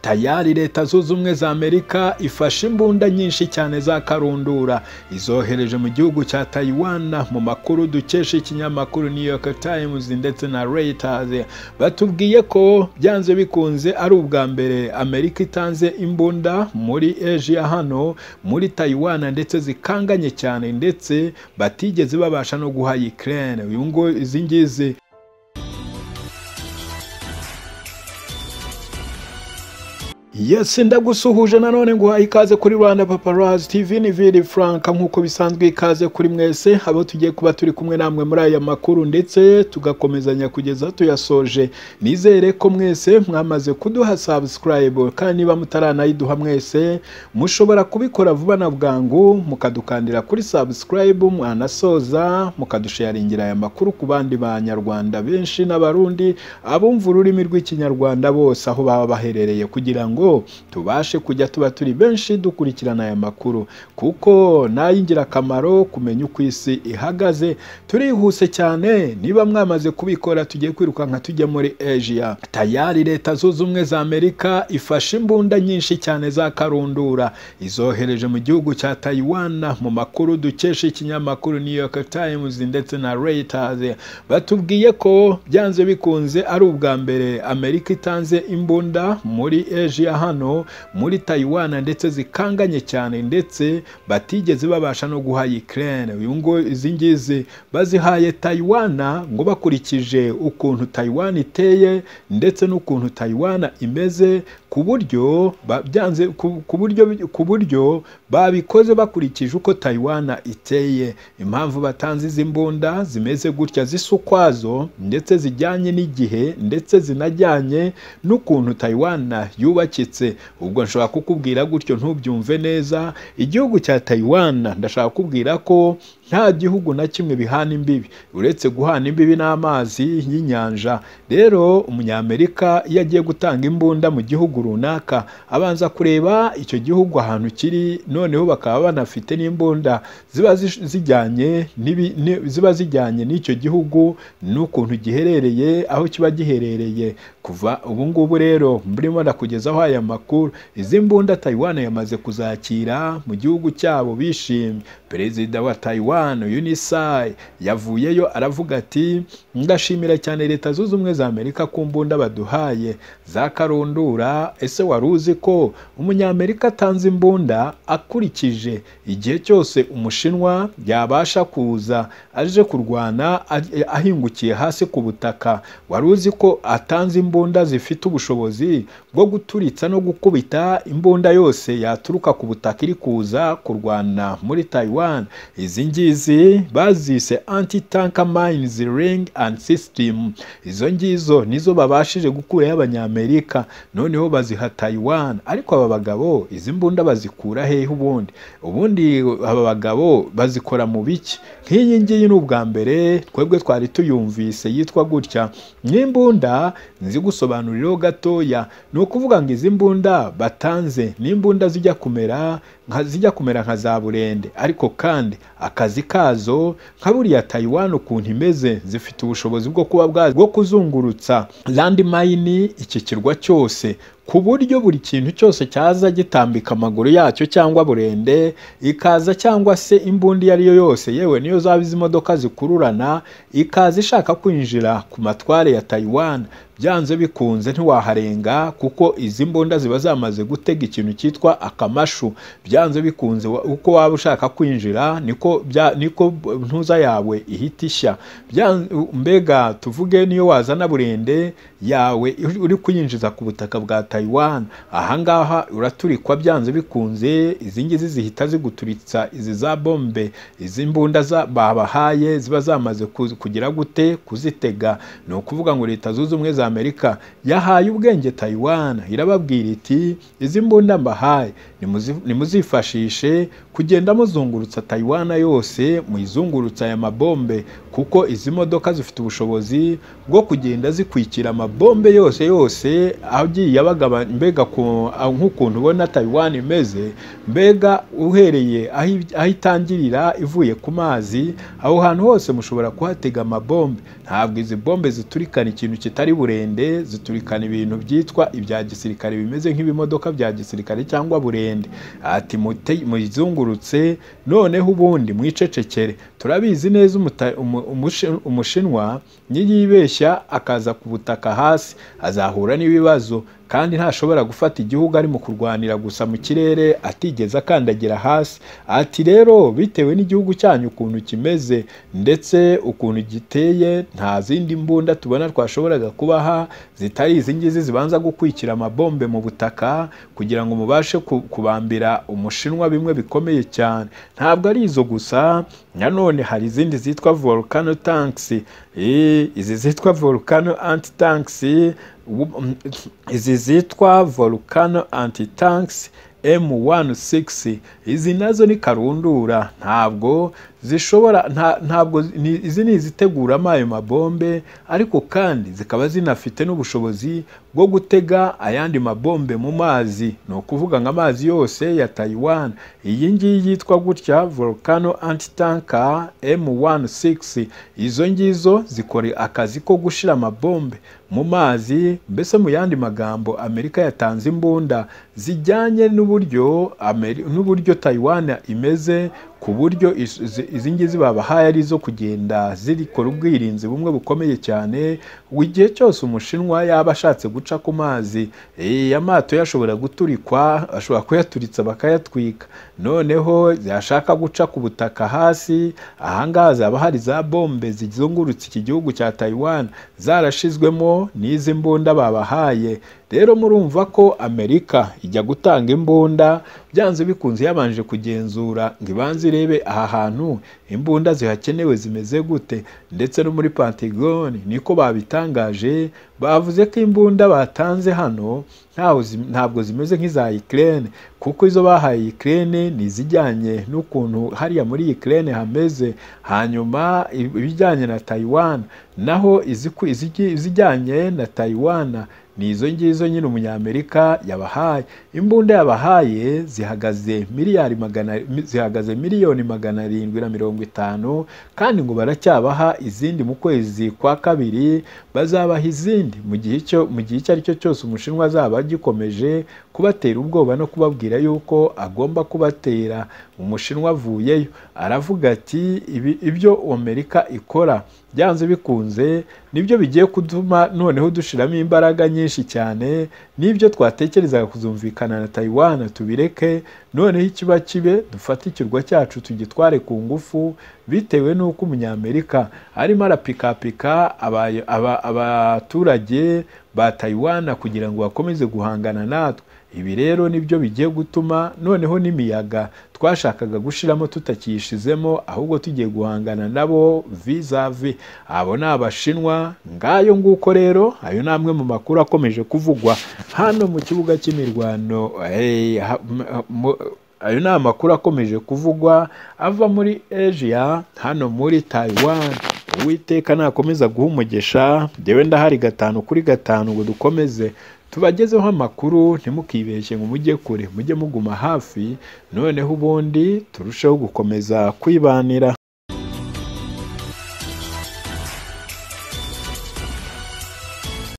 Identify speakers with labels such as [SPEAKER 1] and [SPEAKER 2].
[SPEAKER 1] tayari leta zunze ubumwe za amerika ifashe imbunda nyinshi cyane za karundura izohereje mu gihugu cya tayiwana mu makuru dukesha ikinyamakuru new york times ndetse na reuters batubwiye ko byanze bikunze ari ubwa mbere amerika itanze imbunda muri asia hano muri tayiwana ndetse zikanganye cyane ndetse batigeze babasha no guha ukraine uyu ngo izi ngizi Yes, ndagusuhuje nanone nguha ikaze kuri Rwanda Paparazzi TV ni Vili Frank nk'uko bisanzwe ikaze kuri mwese abo tugiye kuba turi kumwe namwe muri aya makuru ndetse tugakomezanya kugeza tuyasoje nizere ko mwese mwamaze kuduha subscribe kandi niba mutaranayiduha mwese mushobora kubikora vuba na bwangu mukadukandira kuri subscribe mwanasoza mukadusharingira aya makuru ku bandi banyarwanda benshi n'abarundi abumva ururimi rw'ikinyarwanda bose aho baba baherereye kugira ngo tubashe kujya tuba turi benshi dukurikirana aya makuru kuko n'ay'ingirakamaro kumenya uko isi ihagaze turihuse cyane niba mwamaze kubikora tugiye kwirukanka tujya muri asia tayari leta zunze ubumwe za amerika ifashe imbunda nyinshi cyane za karundura izohereje mu gihugu cya tayiwana mu makuru dukesha ikinyamakuru new york times ndetse na reuters batubwiye ko byanze bikunze ari ubwa mbere amerika itanze imbunda muri asia hano muri tayiwana ndetse zikanganye cyane ndetse batigeze babasha no guha ukraine uyu ngo izi ngizi bazihaye tayiwana ngo bakurikije ukuntu tayiwana iteye ndetse n'ukuntu tayiwana imeze ku buryo byanze ku buryo ku buryo babikoze bakurikije uko tayiwana iteye impamvu batanze izi mbunda zimeze gutya zisa ukwazo ndetse zijyanye n'igihe ndetse zinajyanye n'ukuntu tayiwana yubatse ubwo nshobora kukubwira gutyo ntubyumve neza igihugu cya tayiwana ndashaka kukubwira ko nta gihugu na kimwe bihana imbibi uretse guhana imbibi n'amazi y'inyanja rero umunyamerika iyo agiye gutanga imbunda mu gihugu runaka abanza kureba icyo gihugu ahantu kiri noneho bakaba banafite n'imbunda ziba zijyanye ziba zijyanye n'icyo gihugu n'ukuntu giherereye aho kiba giherereye kuva ubu ngubu rero murimo ndakugezaho aya makuru izi mbunda tayiwana yamaze kuzakira mu gihugu cyabo bishimye perezida wa tayiwana unisai yavuyeyo aravuga ati ndashimira cyane leta zunze ubumwe za amerika ku mbunda baduhaye za karundura ese wari uzi ko umunyamerika atanze imbunda akurikije igihe cyose umushinwa yabasha kuza aje kurwana ahingukiye hasi ku butaka wari uzi ko atanze imbunda zifite ubushobozi bwo guturitsa no gukubita imbunda yose yaturuka ku butaka iri kuza kurwana muri tayiwana izi ngizi bazise anti tank mines ring and system izo ngizo nizo babashije gukuraho abanyamerika noneho baziha tayiwana ariko aba bagabo izi mbunda bazikura hehe ubundi ubundi aba bagabo bazikora mu biki nk'iyi ngiyi ni ubwa mbere twebwe twari tuyumvise yitwa gutya n'imbunda nzi gusobanuriraho gatoya ni ukuvuga ngo izi mbunda batanze n'imbunda zijya kumera zijya kumera nka za burende ariko kandi akazi kazo nka buriya tayiwana ukuntu imeze zifite ubushobozi bwo kuba bwo kuzungurutsa landmine iki kirwa cyose ku buryo buri kintu cyose cyaza gitambika amaguru yacyo cyangwa burende ikaza cyangwa se imbunda iyo ari yo yose yewe niyo zaba izi modoka zikururana ikaza ishaka kwinjira ku matware ya tayiwana byanze bikunze ntiwaharenga kuko izi mbunda ziba zamaze gutega ikintu cyitwa akamashu byanze bikunze uko waba ushaka kwinjira niko niko ntuza yawe ihita ishya mbega tuvuge niyo wazana burende yawe uri kuyinjiza ku butaka bwa tayiwana ahangaha uraturikwa byanze bikunze izi ngizi zihita ziguturitsa izi za bombe izi mbunda babahaye ziba zamaze kugira gute kuzitega ni ukuvuga ngo leta zunze ubumwe za amerika yahaye ubwenge tayiwana irababwira iti izi mbunda mbahaye nimuzifashishe kugenda muzungurutsa tayiwana yose muyizungurutsa aya mabombe kuko izi modoka zifite ubushobozi bwo kugenda zikwikira amabombe yose yose agiye abaga mbega nk'ukuntu ubona Taiwan imeze mbega uhereye aho aho itangirira ivuye ku mazi aho hantu hose mushobora kuhatega amabombe ntabwo izi bombe ziturikana ikintu kitari burende ziturikana ibintu byitwa ibya gisirikare bimeze nk'ibimodoka bya gisirikare cyangwa burende ati muyizungurutse noneho ubundi mwicecekere turabizi neza umushinwa niyibeshya akaza ku butaka hasi azahura n'ibibazo kandi ntashobora gufata igihugu arimo kurwanira gusa mu kirere atigeze akandagira hasi ati rero bitewe n'igihugu cyanyu ukuntu kimeze ndetse ukuntu giteye nta zindi mbunda tubona twashoboraga kubaha zitari izi ngizi zibanza gukwikira amabombe mu butaka kugira ngo mubashe kubambira umushinwa bimwe bikomeye cyane ntabwo ari izo gusa nanone hari izindi zitwa volcano tanks izi zitwa volcano anti tanks izi zitwa volcano anti-tanks m16 izi nazo ni karundura ntabwo zishobora ntabwo izi ni iziteguramo ayo mabombe ariko kandi zikaba zinafite n'ubushobozi bwo gutega ayandi mabombe mu mazi ni ukuvuga ngo amazi yose ya Taiwan iyi ngiyi yitwa gutya volcano antitanka M16 izo ngizo zikora akazi ko gushira amabombe mu mazi mbese mu yandi magambo Amerika yatanze imbunda zijyanye n'uburyo n'uburyo Taiwan imeze ku buryo izi ngizi babahaye ari izo kugenda zirikora ubwirinzi bumwe bukomeye cyane igihe cyose umushinwa yaba ashatse guca ku mazi amato yashobora guturikwa ashobora kuyaturitsa bakayatwika noneho yashaka guca ku butaka hasi ahangaha hazaba hari za bombe zizungurutse iki gihugu cya Taiwan zarashizwemo n'izi mbunda babahaye rero murumva ko amerika ijya gutanga imbunda byanze bikunze yabanje kugenzura ngo ibanze irebe aha hantu imbunda zihakenewe zimeze gute ndetse no muri pantegoni niko babitangaje bavuze ko imbunda batanze hano ntabwo zimeze nk'iza Ukraine kuko izo bahaye Ukraine ni izijyanye n'ukuntu hariya muri Ukraine hameze hanyuma ibijyanye na Taiwan naho izijyanye na Taiwan ni izo ngizo nyine umunyamerika yabahaye imbunda yabahaye zihagaze miliyari magana zihagaze miliyoni magana arindwi na mirongo itanu kandi ngo baracyabaha izindi mu kwezi kwa kabiri bazabaha izindi mu gihe mu gihe icyo ari cyo cyose umushinwa azaba agikomeje kubatera ubwoba no kubabwira yuko agomba kubatera umushinwa avuyeyo aravuga ati ibyo amerika ikora byanze bikunze nibyo bigiye kutuma noneho dushiramo imbaraga nyinshi cyane n'ibyo twatekerezaga kuzumvikana na Taiwan tubireke noneho ikiba kibe dufate ikirwa cyacu tugitware ku ngufu bitewe n'uko umunyamerika arimo arapikapika abaturage ba Taiwan kugira ngo bakomeze guhangana natwe ibi rero nibyo bigiye gutuma noneho n'imiyaga twashakaga gushiramo tutakiyishizemo ahubwo tugiye guhangana nabo vizavi abo ni abashinwa ngayo nguko rero ayo ni amwe mu makuru akomeje kuvugwa hano mu kibuga cy'imirwano ayo ni amakuru akomeje kuvugwa ava muri asia hano muri taiwan uwiteka nakomeza guha umugisha ndewe ndahari gatanu kuri gatanu ngo dukomeze tubagezeho amakuru ntimukibeshye ngo mujye kure mujye muguma hafi noneho ubundi turusheho gukomeza kwibanira